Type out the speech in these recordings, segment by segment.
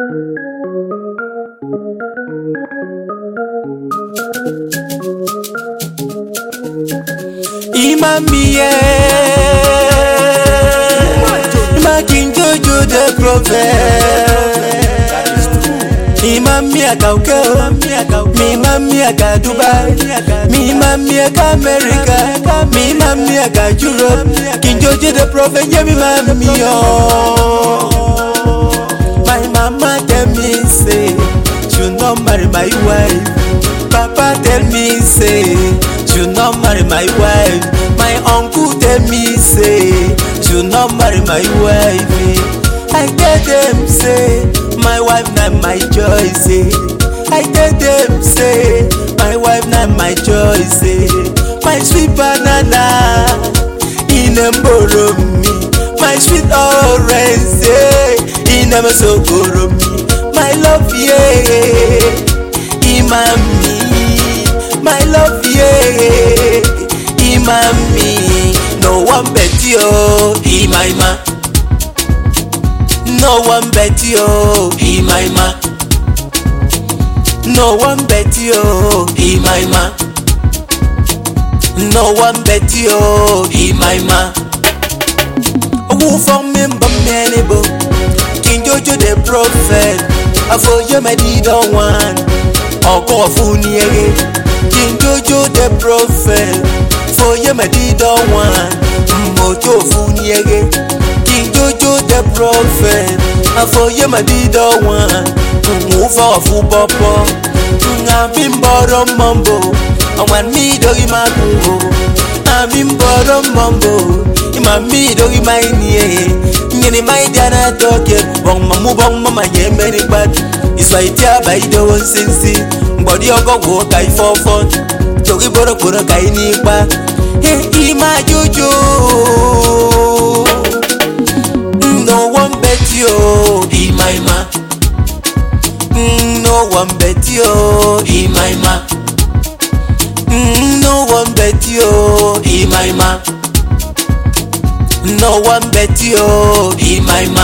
Imamie Making Jojo the prophet Imamie kauke Mimamie ka Dubai Mimamie ka America Mimamie ka Europe King Jojo the prophet Yeah mimamie oh My mama tell me say Should not marry my wife Papa tell me say should not marry my wife. My uncle tell me say should not marry my wife. I tell them say my wife not my choice. eh. I tell them say my wife not my choice. eh. My sweet banana in a borrow me. My sweet orange eh, in a so me. My love yeah, imami. My love yeah, imami. No one bet you, ima ima. No one bet you, ima ima. No one bet you, ima ima. No one bet you, ima ima. Who from me but many bo King Jojo the prophet Afoye me di don one Ọkọ fún ni ere King Jojo the prophet Foye me di don one Mmojo fún ni ere King Jojo the prophet Afoye me di don one Nwufa ọfún pọpọ Àmì ń bọ̀rọ̀ mọ́mbò Àwọn mi dórí máa kú o Àmì ń bọ̀rọ̀ mọ́mbò Ima mi dórí máa ní ẹ̀ Nyini máa dáná tọ́kẹ̀ Bọ̀n mọ̀mú bọ̀n mọ̀mọ̀ yẹn mẹ́rin gbádùn Ìsọ̀ ìtí àbá ìdánwò sínsìn Gbọ̀dí ọgọ́gbọ̀ ka ìfọ́fọ́ Torí bọ̀rọ̀kọ̀rọ̀ ka ní ipa Ẹ ìmá jójó No one bet you Ìmá ìmá No one bet you Ìmá ìmá No one bet you Ìmá ìmá No one bet you Ìmá ìmá.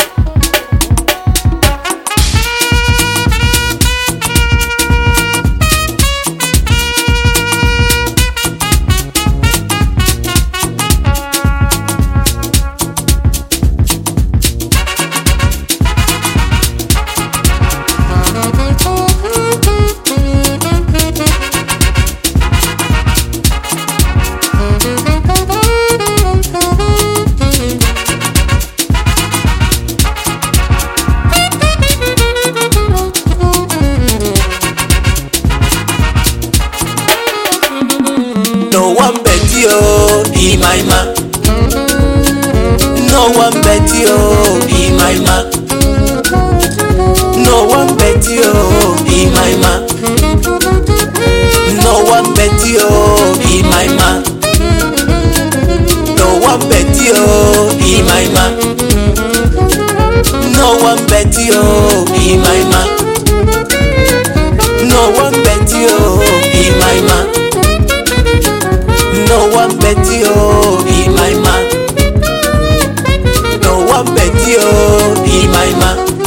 No one bet you, Ima Ima. No one bet you, Ima Ima. No one bet you, Ima Ima. No one bet you, Ima Ima. No one bet you, Ima Ima. No one bet you, Ima Ima. No one bet you, Ima Ima. No one bet you, Ima Ima. No one bet you, Ima Ima.